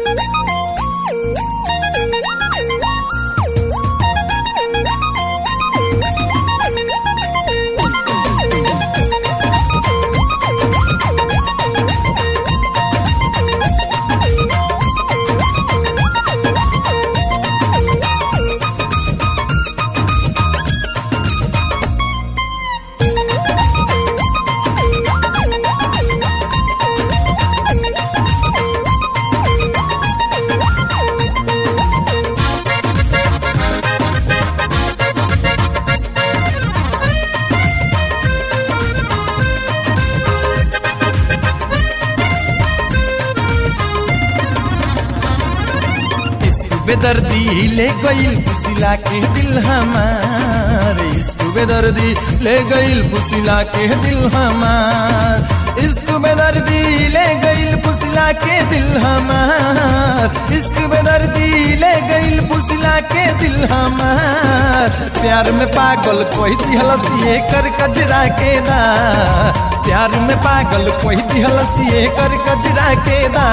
इश्क बेदर्दी ले गईल फुसिला के दिल हमार इश्क बेदर्दी ले गईल फुसिला के दिल हमार इश्क बेदर्दी ले गईल फुसिला के दिल हमार इश्क बेदर्दी ले गईल फुसिला के दिल हमार प्यार में पागल कोई दिहलसिए कर कजरा के दा प्यार में पागल कोई दिहलसिए कर कजरा के दा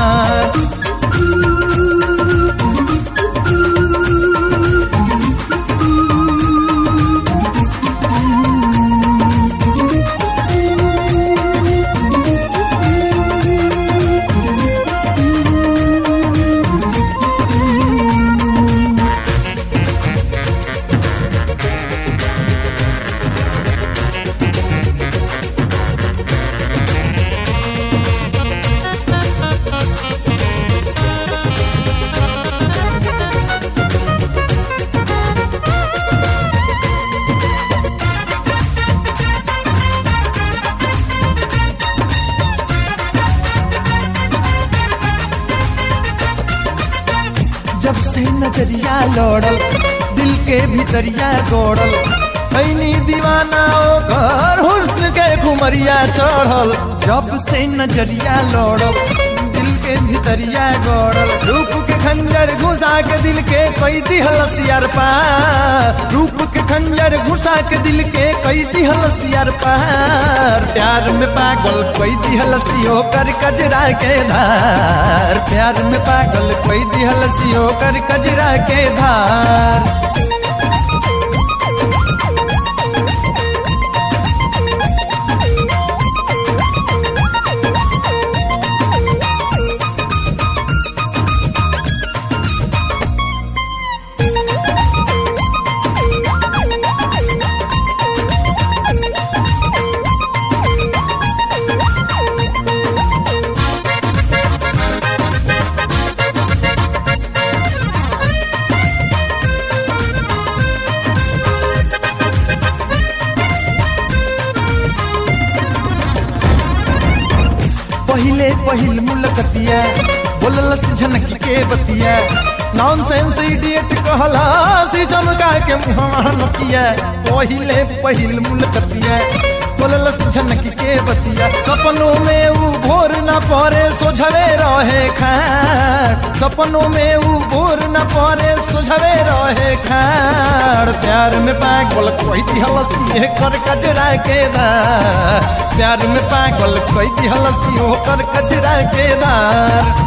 जब से नजरिया लौड़ल दिल के भीतरिया गोड़ल ऐनी दीवाना ओ घर हुस्न के घुमरिया चढ़ल जब से नजरिया लौड़ल दिल के भीतरिया गोड़ल रूप के खंजर घुसा के दिल के कई दिहलस यार पार रूप के खंजर घुसा के दिल के कई दिहलस यार पार प्यार में पागल कोई दिहलसियो कर कजरा के धार प्यार में पागल कोई दिहलसियो कर कजरा के धार पहिले पहिल मुलकतिया बोललस झनक के बतिया नॉनसेंस इडियट कहला सी चमका के मुहावा नतिया पहिले पहिल मुलकतिया बोललस झनक के बतिया सपनों में ऊ भोर न पड़े सोझवे रहे खाड़ सपनों में ऊ भोर न पड़े सोझवे रहे खाड़ प्यार में पागल कोई दिहलसी कर कजरा के दा प्यार में पागल कोई दिहलसी कर कजरा के दार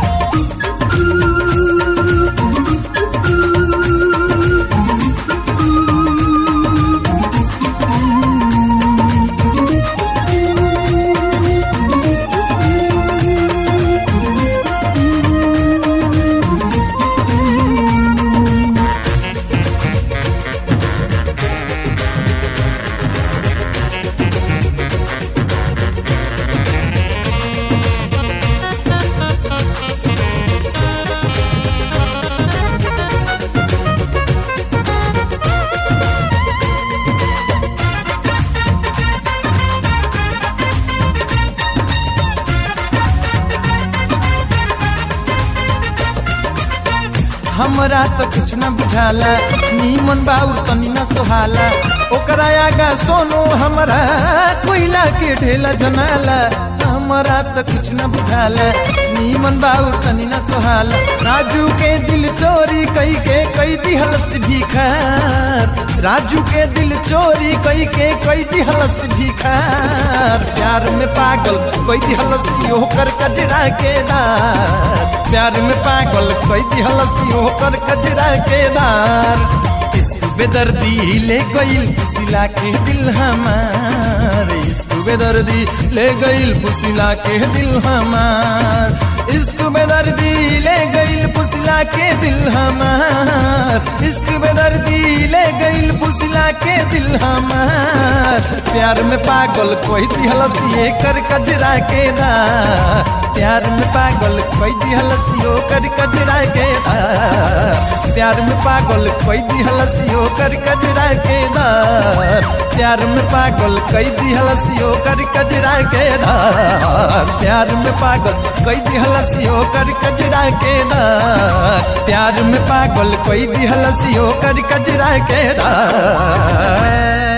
हमरा तो कुछ न बुझाला नीमन बाउर तनी न सोहाला ओकरा आगा सोनो हमरा कोयला के ढेला जनाला हमरा तो कुछ न बुझाला नीमन बाऊ तनी न सोहाला राजू के दिल चोरी कई के कई दिहलस भिखार राजू के दिल चोरी कई के कई दिहलस भिखार प्यार में पागल कई दिहलस होकर कजरा के दार प्यार में पागल कई दिहलस होकर कजरा के दार इश्क बेदर्दी ले गईल फुसिला के दिल हमार इश्क बेदर्दी ले गईल फुसिला के दिल हमार इश्क बेदर्दी ले गईल फुसिला के दिल हमार इश्क बेदर्दी ले गईल फुसिला के दिल हमार प्यार में पागल कोई दिहलस ये कर कजरा के दा प्यार में पागल कोई दिहलस यो कर कजरा के दा प्यार में पागल कोई दिहलस यो कर कजरा के दा प्यार में पागल कई दिहलस यो कर कजरा के दा प्यार में पागल कई दिहलस यो कर कजरा के दा प्यार में पागल कोई दिहलस यो कर कजरा के दा